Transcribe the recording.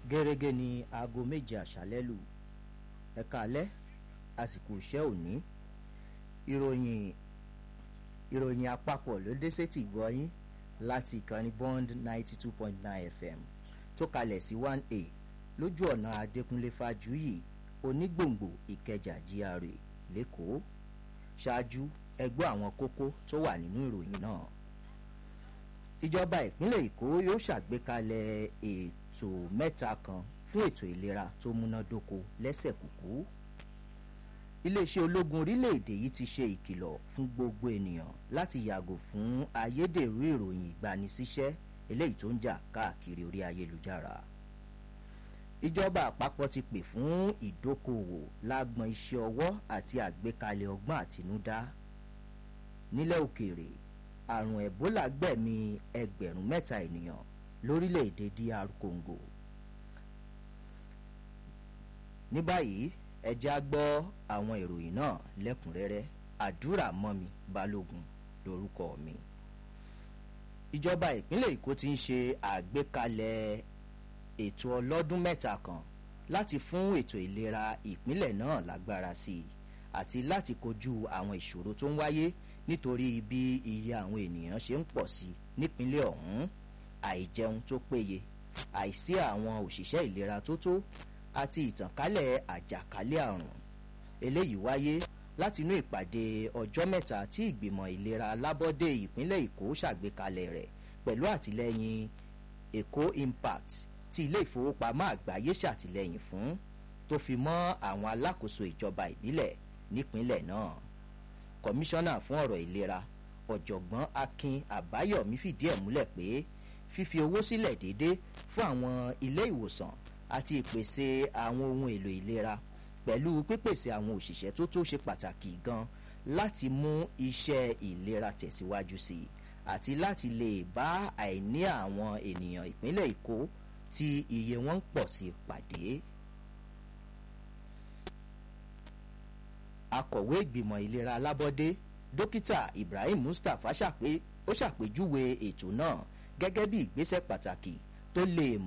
gẹ́gẹ́ ní aago méje àṣálẹ́ lù ẹ̀ka alẹ́ àsìkò iṣẹ́ òní ìròyìn ìròyìn àpapọ̀ ló dé sétí gbọ́yìn láti ìkànnì bond ninety two point nine fm tó kalẹ̀ sí one a lójú ọ̀nà adékúnlé fájuyì onígbòǹgbò ìkẹjà gra lẹ́kọ̀ọ́ ṣáájú ẹgbẹ́ àwọn kókó tó wà nínú ìròyìn náà ìjọba ìpínlẹ̀ èkó yóò ṣàgbékalẹ̀ ètò mẹ́ta kan fún ètò ìlera tó múnádóko lẹ́sẹ̀ kúkú iléeṣẹ́ ológun orílẹ̀-èdè yìí ti ṣe ìkìlọ̀ fún gbogbo ènìyàn láti yàgò fún ayédèrú ìròyìn ìgbanisíṣẹ́ eléyìí tó ń jà káàkiri orí ayélujára ìjọba àpapọ̀ ti pè fún ìdókòwò lágbọn iṣẹ́ ọwọ́ àti àgbékalẹ̀ ọgbọ́n àtinúdá nílẹ̀ òkèèrè àrùn ebola gbẹ̀mí ẹgbẹ̀rún mẹ́ta ènìyàn lórílẹ̀‐èdè dr congo ní báyìí ẹjẹ́ á gbọ́ àwọn ìròyìn náà lẹ́kùnrẹ́rẹ́ àdúrà mọ́mi balógun lórúkọ mi ìjọba ìpínlẹ̀ èkó ti ń ṣe àgbékalẹ̀ ètò ọlọ́dún mẹ́ta kan láti fún ètò ìlera ìpínlẹ̀ náà lágbára sí i àti láti kojú àwọn ìṣòro tó ń wáyé nítorí bí iye àwọn ènìyàn ṣe ń pọ̀ sí nípínlẹ̀ ọ̀hún àìjẹun tó péye àìsí àwọn òṣìṣẹ́ ìlera tó tó àti ìtànkálẹ̀ àjàkálẹ̀ àrùn eléyìí wáyé láti inú ìpàdé ọjọ́ mẹ́ta tí ìgbìmọ̀ ìlera alábọ́dé ìpínlẹ̀ èkó ṣàgbékalẹ̀ rẹ̀ pẹ̀lú àtìlẹ́yìn èkó impact tí ilé ìfowópamọ́ àgbáyé ṣàtìlẹ́yìn fún tó fi mọ́ àwọn alákòóso ìjọba ìbílẹ̀ nípínlẹ̀ náà kọmíṣánná fún ọ̀rọ̀ ìlera ọ̀jọ̀gbọ́n akin àbáyọ̀mí fìdí ẹ̀ múlẹ̀ pé fífi owó sílẹ̀ déédéé fún àwọn ilé ìwòsàn àti ìpèsè àwọn ohun èlò ìlera pẹ̀lú pípèsè àwọn òṣìṣẹ́ tó tó ṣe pàtàkì gan láti mú iṣẹ́ ìlera tẹ̀síwájú sí i àti láti lè bá àìní àwọn ènìyàn ìpínlẹ̀ èkó tí iye wọn ń pọ̀ sí pàdé. akọ̀wé ìgbìmọ̀ ìlera alábọ́dé dókítà ibrahim mustapha ṣàpé ó ṣàpèjúwe ètò náà gẹ́gẹ́ bí ìgbésẹ̀ pàtàkì tó lè